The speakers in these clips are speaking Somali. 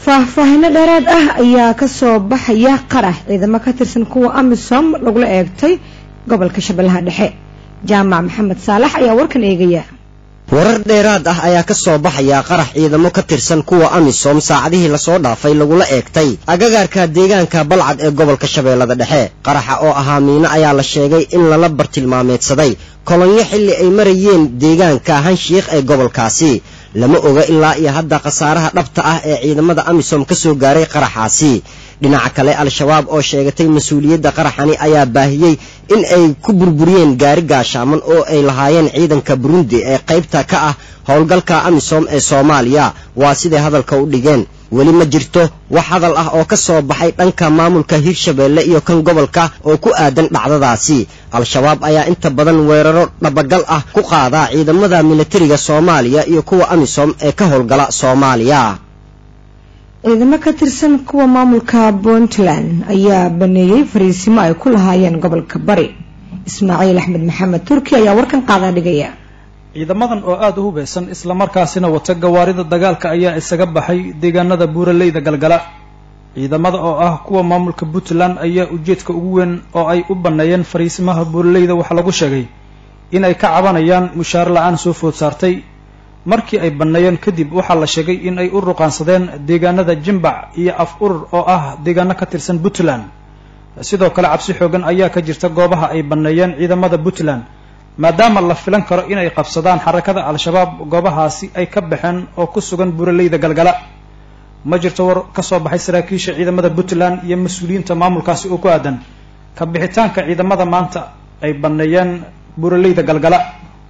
faahfaahino dheeraad ah ayaa kasoo baxaya qarax ciidamo ka tirsan kuwa amisom lagula eegtay gobolka shabeellaha dhexe jaamac maxamed saalax ayaa warkan eegaya warar dheeraad ah ayaa ka soo baxaya qarax ciidamo ka tirsan kuwa amisom saacadihii lasoo dhaafay lagula eegtay agagaarka deegaanka balcad ee gobolka shabeellada dhexe qaraxa oo ahaa miino ayaa la sheegay in lala bartilmaameedsaday kolonyo xilli ay marayeen deegaanka hanshiikh ee gobolkaasi lama oga ilaa iyo hadda khasaaraha dhabta ah ee ciidamada amisom ka soo gaaray qaraxaasi dhinaca kale al-shabaab oo sheegatay mas-uuliyadda qaraxani ayaa baahiyey in ay ku burburiyeen gaari gaashaaman oo ay lahaayeen ciidanka burundi ee qaybta ka ah howlgalka amisom ee soomaaliya waa siday hadalka u dhigeen weli ma jirto wax hadal ah oo ka soo baxay dhanka maamulka hiirshabeelle iyo kan gobolka oo ku aadan dhacdadaasi al-shabaab ayaa inta badan weeraro dhabagal ah ku qaadaa ciidamada militariga soomaaliya iyo kuwa amisom ee ka howlgala soomaaliya ciidamo ka tirsan kuwa maamulka puntland ayaa baneeyey fariisimo ay ku lahaayeen gobolka bari ismaaciil axmed maxamed turki ayaa warkan qaadaa dhigaya ciidamadan oo aada u hubeysan islamarkaasina wata gawaarida dagaalka ayaa isaga baxay deegaanada buuraleyda galgala ciidamada oo ah kuwa maamulka puntland ayaa ujeedka ugu weyn oo ay u banneeyeen fariisimaha buuraleyda waxaa lagu sheegay in ay ka cabanayaan mushaar la-aan soo food saartay markii ay banneeyeen kadib waxaa la sheegay in ay u ruqaansadeen deegaanada jimbac iyo af urur oo ah deegaano ka tirsan puntland sidoo kale cabsi xoogan ayaa ka jirta goobaha ay banneeyeen ciidamada puntland maadaama la filan karo inay qabsadaan xarakada al-shabaab goobahaasi ay ka baxeen oo ku sugan buuraleyda galgala ma jirto war ka soo baxay saraakiisha ciidamada puntland iyo mas-uuliyiinta maamulkaasi oo ku aadan ka bixitaanka ciidamada maanta ay banneeyeen buuraleyda galgala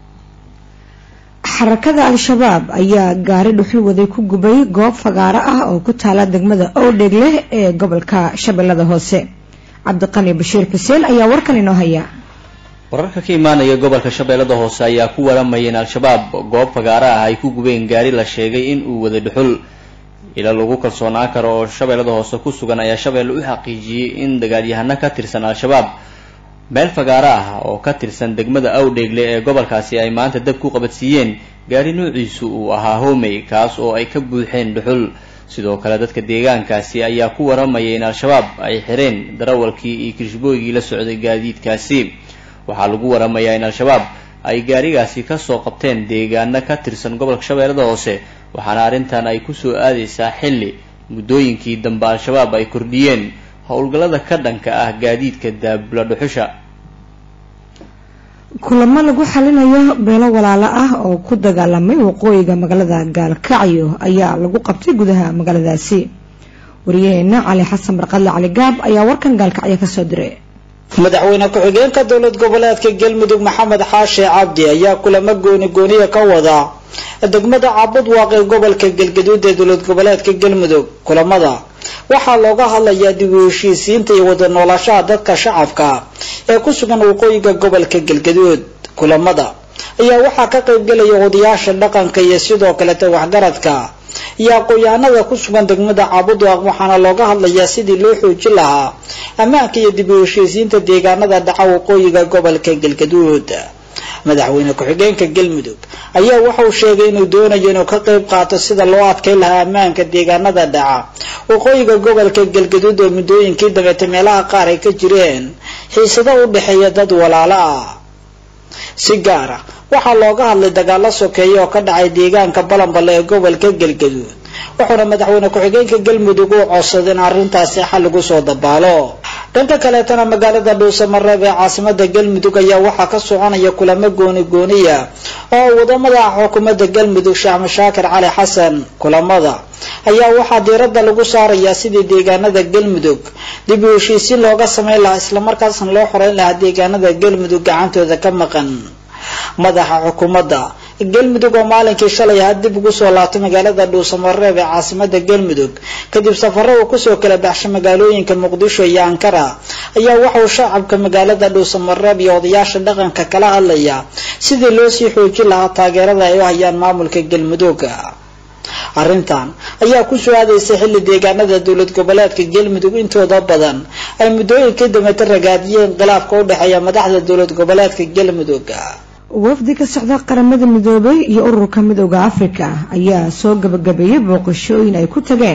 xarakada al-shabaab ayaa gaari dhuxul waday ku gubay goob fagaaro ah oo ku taala degmada owdhegle ee gobolka shabeellada hoose cabdiqani bashiir xuseen ayaa warkan inoo haya wararka ka imaanaya gobolka shabeellada hoose ayaa ku waramaya in al-shabaab goob fagaaro ah ay ku gubeen gaari la sheegay in uu waday dhuxul ila lagu kalsoonaan karo oo shabeellada hoose ku sugan ayaa shabeelle u xaqiijiyey in dagaalyahano ka tirsan al-shabaab meel fagaaro ah oo ka tirsan degmada awdheegle ee gobolkaasi ay maanta dab ku qabadsiiyeen gaari noociisu uu ahaa homey kaas oo ay ka buuxeen dhuxul sidoo kale dadka deegaankaasi ayaa ku waramaya in al-shabaab ay xireen darawalkii iyo kirishbooygii la socday gaadiidkaasi waxaa lagu waramayaa in al-shabaab ay gaarigaasi kasoo qabteen deegaano ka tirsan gobolka shabeellada hoose waxaana arrintan ay kusoo aadaysaa xilli muddooyinkii dambe al-shabaab ay kordhiyeen howlgallada ka dhanka ah gaadiidka daabula dhuxusha kulamo lagu xalinayo beelo walaalo ah oo ku dagaalamay waqooyiga magaalada gaalkacyo ayaa lagu qabtay gudaha magaaladaasi wariyaheena cali xasan barqadle cali gaab ayaa warkan gaalkacyo kasoo diray madaxweyne ku-xigeenka dowlad goboleedka galmudug maxamed xaashi cabdi ayaa kulamo gooni gooniya ka wada degmada cabudwaaq ee gobolka galgaduud ee dowlad goboleedka galmudug kulamada waxaa looga hadlayaa dib u heshiisiinta iyo wada noolaanshaha dadka shacabka ee ku sugan waqooyiga gobolka galgaduud kulamada ayaa waxaa ka qaybgelaya odayaasha dhaqanka iyo sidoo kaleta waxgaradka iyo aqoon-yahanada ku sugan degmada cabudwaaq waxaana looga hadlayaa sidii loo xoojin lahaa ammaanka iyo dib u heshiisiinta deegaanada dhaca waqooyiga gobolka galgaduud madaxweyne ku-xigeenka galmudug ayaa waxauu sheegay inuu doonayo inuu ka qayb qaato sida loo adkay lahaa ammaanka deegaanada dhaca waqooyiga gobolka galgaduud oo muddooyinkii dabeete meelaha qaar ay ka jireen xiisado u dhexeeya dad walaalo ah si gaar ah waxaa looga hadlay dagaalo sokeeya oo ka dhacay deegaanka balanballe ee gobolka galgaduud wuxuuna madaxweyne ku-xigeenka galmudug uu codsaday in arrintaasi xal lagu soo dabaalo dhanka kaleetana magaalada dhuusamareeb ee caasimada galmudug ayaa waxaa ka soconaya kulamo gooni gooniya oo wadamada ah xukuumadda galmudug sheekh mashaakir cali xasan kulamada ayaa waxaa diiradda lagu saarayaa sidii deegaanada galmudug dib u heshiisiin looga sameyn lahaa islamarkaasna loo xoreyn lahaa deegaanada galmudug gacantooda ka maqan madaxa xukuumadda galmudug oo maalinkii shalay had dib ugu soo laabtay magaalada dhuusamareeb ee caasimada galmudug kadib safaro uu kusoo kala baxshay magaalooyinka muqdisho iyo ankara ayaa waxauu shacabka magaalada dhuusamareeb iyo odayaasha dhaqanka kala hadlaya sidii loo sii xoojin lahaa taageerada ay u hayaan maamulka galmudug arrintan ayaa ku soo aadaysa xilli deegaanada dowlad goboleedka galmudug intooda badan ay muddooyinkii dambeeta ragaadiyeen khilaafka u dhexeeya madaxda dowlad goboleedka galmudug wafdi ka socda qaramada midoobay iyo ururka midooda afrika ayaa soo gabagabeeyey booqashooyin ay ku tageen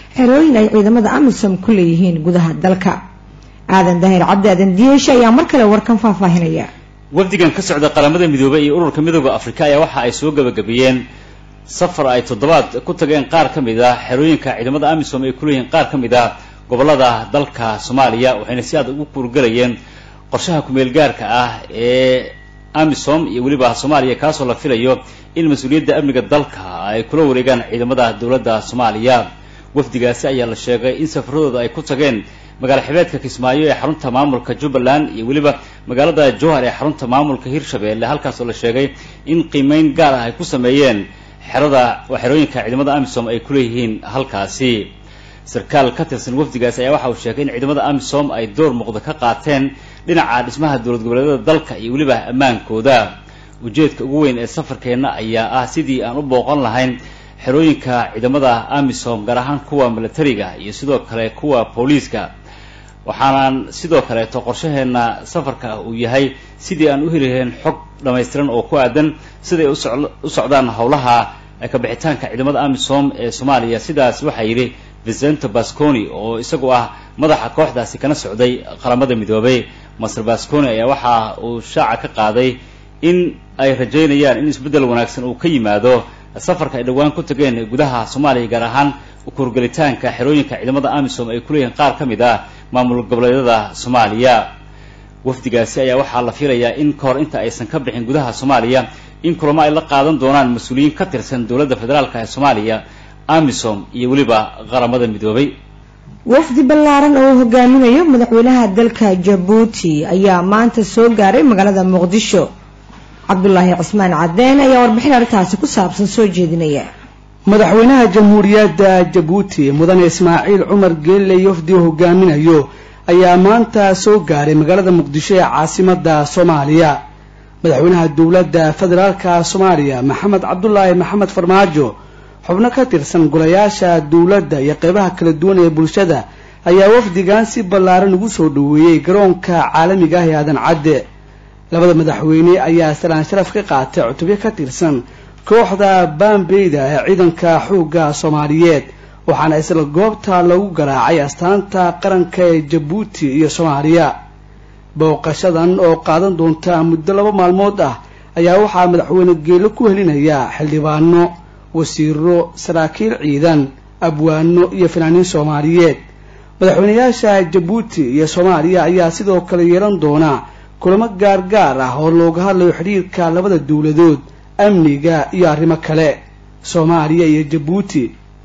xerooyin ay ciidamada amisom ku leeyihiin gudaha dalka aadan daahir cabdi aadan diyeeshe ayaa mar kale warkan faahfaahinaya wafdigan ka socda qaramada midoobay iyo ururka midooda afrika ayaa waxa ay soo gabagabeeyeen safar ay toddobaad ku tageen qaar ka mid ah xerooyinka ciidamada amisom ay kuleeyihiin qaar ka mid ah gobolada dalka soomaaliya waxayna si aad ugu kuurgalayeen qorshaha kumeel gaarka ah ee amisom iyo weliba soomaaliya kaasoo la filayo in mas-uuliyadda amniga dalka ay kula wareegaan ciidamada dowladda soomaaliya wafdigaasi ayaa la sheegay in safaradooda ay ku tageen magaala xibeedka kismaayo ee xarunta maamulka jubbaland iyo weliba magaalada jowhar ee xarunta maamulka hirshabelle halkaasoo la sheegay in qiimeyn gaar ah ay ku sameeyeen xerada xerooyinka ciidamada amisom ay kuleeyihiin halkaasi sarkaal ka tirsan wafdigaasi ayaa waxa uu sheegay in ciidamada amisom ay door muuqda ka qaateen dhinaca dhismaha dowlad goboleedyada dalka iyo weliba ammaankooda ujeedka ugu weyn ee safarkeenna ayaa ah sidii aan u booqan lahayn xerooyinka ciidamada amisom gaar ahaan kuwa milatariga iyo sidoo kale kuwa booliiska waxaanaan sidoo kaleeto qorshaheenna safarka uu yahay sidii aan u heli lahayn xog dhammaystiran oo ku aadan siday u socdaan howlaha kabixitaanka ciidamada amisom ee soomaaliya sidaas waxaa yidhi vicento basconi oo isagu ah madaxa kooxdaasi kana socday qaramada midoobay master basconi ayaa waxa uu shaaca ka qaaday in ay rajaynayaan in isbeddel wanaagsan uu ka yimaado safarka ay dhowaan ku tageen gudaha soomaaliya gaar ahaan ukurgelitaanka xerooyinka ciidamada amisom ay kuleeyihiin qaar ka mid ah maamul goboleedyada soomaaliya wafdigaasi ayaa waxaa la filayaa in ka hor inta aysan ka bixin gudaha soomaaliya in kulamo ay la qaadan doonaan mas-uuliyiin ka tirsan dowladda federaalka ee soomaaliya amisom iyo weliba qaramada midoobay wafdi ballaaran oo uu hogaaminayo madaxweynaha dalka jabuuti ayaa maanta soo gaaray magaalada muqdisho cabdulaahi cismaan cadeen ayaa warbixin arrintaasi ku saabsan soo jeedinaya madaxweynaha jamhuuriyadda jabuuti mudane ismaaciil cumar geelle wafdi uu hogaaminayo ayaa maanta soo gaaray magaalada muqdisho ee caasimada soomaaliya madaxweynaha dowladda federaalka soomaaliya maxamed cabdulaahi maxamed farmaajo xubno ka tirsan golayaasha dowladda iyo qeybaha kala duwan ee bulshada ayaa wafdigan si ballaaran ugu soo dhoweeyey garoonka caalamiga ah ee aadan cadde labada madaxweyne ayaa salaan sharaf ka qaatay cutubyo ka tirsan kooxda baambeyda ee ciidanka xoogga soomaaliyeed waxaana isla goobta lagu garaacay astaanta qaranka ee jabuuti iyo soomaaliya booqashadan oo qaadan doonta muddo laba maalmood ah ayaa waxaa madaxweyne geelo ku helinayaa xildhibaano wasiiro saraakiil ciidan abwaano iyo fanaaniin soomaaliyeed madaxweynayaasha jabuuti iyo soomaaliya ayaa sidoo kale yeelan doona kulamo gaargaar ah oo looga hadlayo xidhiirka labada dowladood amniga iyo arrimo kale soomaaliya iyo jabuuti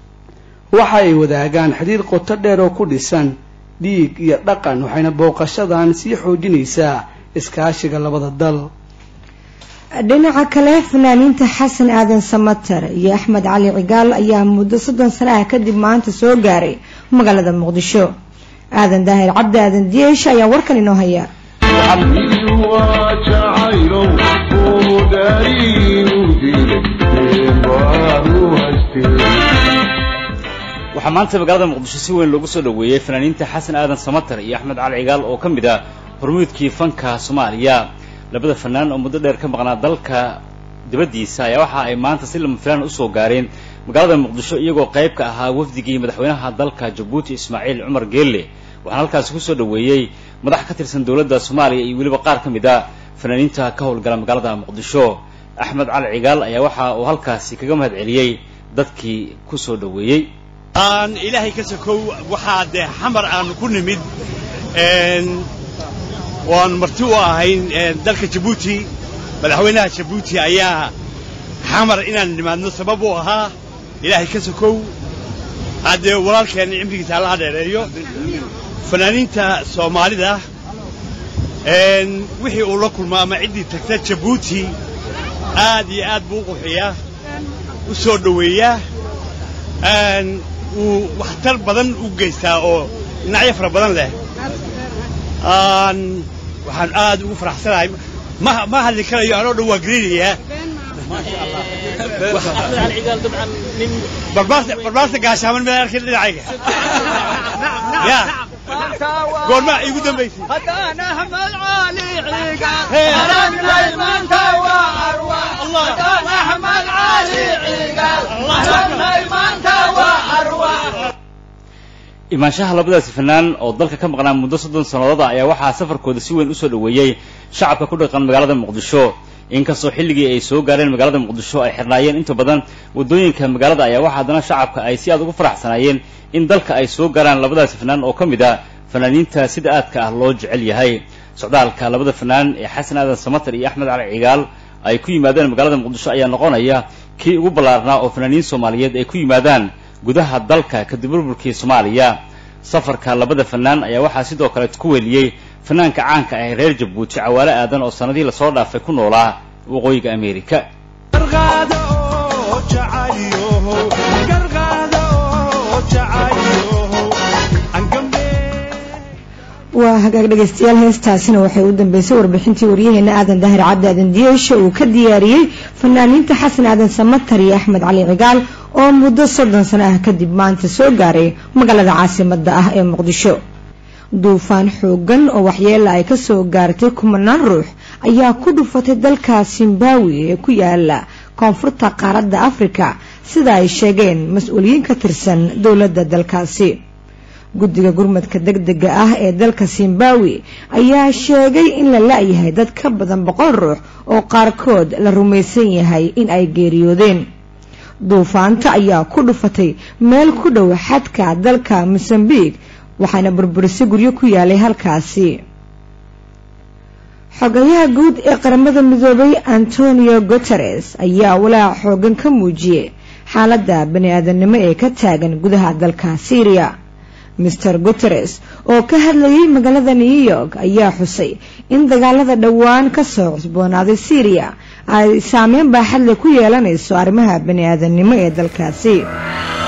waxa ay wadaagaan xidhiir qoto dheer oo ku dhisan dhiig iyo dhaqan waxayna booqashadan sii xoojinaysaa iskaashiga labada dal dhinaca kale fanaaniinta xasan aadan samater iyo axmed cali cigaal ayaa muddo soddon sano ah kadib maanta soo gaaray magaalada muqdisho aadan daahir cabdi aadan diyeesh ayaa warkan inoo haya waxaa maanta magaalada muqdisho si weyn loogu soo dhoweeyey fanaaniinta xasan aadan samater iyo axmed cali cigaal oo ka mid ah hormuudkii fanka soomaaliya labada fanaan oo muddo dheer ka maqnaa dalka dibaddiisa ayaa waxa ay maanta si lama filaan usoo gaareen magaalada muqdisho iyagoo qayb ka ahaa wafdigii madaxweynaha dalka jabuuti ismaaciil cumar geelle waxaana halkaasi kusoo dhoweeyey madax ka tirsan dowladda soomaaliya iyo weliba qaar ka mid a fanaaniinta ka howlgala magaalada muqdisho axmed cali cigaal ayaa waxa uu halkaasi kaga mahad celiyey dadkii kusoo dhoweeyey aan ilaahay ka sokow waxaa dee xamar aanu ku nimid waan marti u ahayn dalka jabuuti madaxweynaha jabuuti ayaa xamar inaan nimaadno sabab u ahaa ilaahay ka sokow haddee walaalkeenna cimrigiisa allaha dheereeyo fanaaniinta soomaalida wixii uu la kulmo ama ciddii tagta jabuuti aad iyo aad buu u quxiyaa u soo dhoweeyaa uu waxtar badan u geystaa oo dhinacyo fara badan leh waxaan aad ugu faraxsanahay ma ma hadli karayo anoo dhan waa garinayaa barbaarta gaashaaman mid arkin dhinacayga ya goormaa iigu dambaysay imaanshaha labadaasi fanaan oo dalka ka maqnaa muddo soddon sannadood ayaa waxaa safarkooda si weyn usoo dhoweeyey shacabka ku dhaqan magaalada muqdisho inkastoo xilligii ay soo gaareen magaalada muqdisho ay xirnaayeen inta badan waddooyinka magaalada ayaa waxaa haddana shacabka ay si aad ugu faraxsanaayeen in dalka ay soo gaaraan labadaasi fanaan oo ka mid a fanaaniinta sida aadka ah loo jecel yahay socdaalka labada fanaan ee xasan aadan samatar iyo axmed cali cigaal ay ku yimaadeen magaalada muqdisho ayaa noqonaya kii ugu ballaarnaa oo fanaaniin soomaaliyeed ay ku yimaadaan gudaha dalka kadib burburkii soomaaliya safarka labada fanaan ayaa waxaa sidoo kale ku weliyey fanaanka caanka ah ee reer jabuuti cawaale aadan oo sanadihii lasoo dhaafay ku noolaa waqooyiga ameerika waa hagaag dhegaystayaal heestaasina waxay u dambeysay warbixintii waryaheena aadan daahir cabdi aadan diyeesha uu ka diyaariyey fanaaniinta xasan aadan samatar iyo axmed cali cigaal oo muddo soddon sano ah kadib maanta soo gaaray magaalada caasimada ah ee muqdisho duufaan xoogan oo waxyeela ay kasoo gaartay kumanaan ruux ayaa ku dhufatay dalka zimbawi ee ku yaala koonfurta qaaradda afrika sida ay sheegeen mas-uuliyiin ka tirsan dowladda dalkaasi guddiga gurmadka degdega ah ee dalka zimbawi ayaa sheegay in la la-yahay dad ka badan boqol ruux oo qaarkood la rumaysan yahay in ay geeriyoodeen duufaanta ayaa ku dhufatay meel ku dhow xadka dalka mosambiq waxaana burburisay guryo ku yaalay halkaasi xogayaha guud ee qaramada midoobay antonio guteres ayaa walaac xoogan ka muujiyey xaaladda bani-aadanimo ee ka taagan gudaha dalka syriya master guteres oo ka hadlayay magaalada new york ayaa xusay in dagaalada dhowaan kasoo cusboonaaday syriya ay saameyn baaxadle ku yeelanayso arrimaha bani-aadanimo ee dalkaasi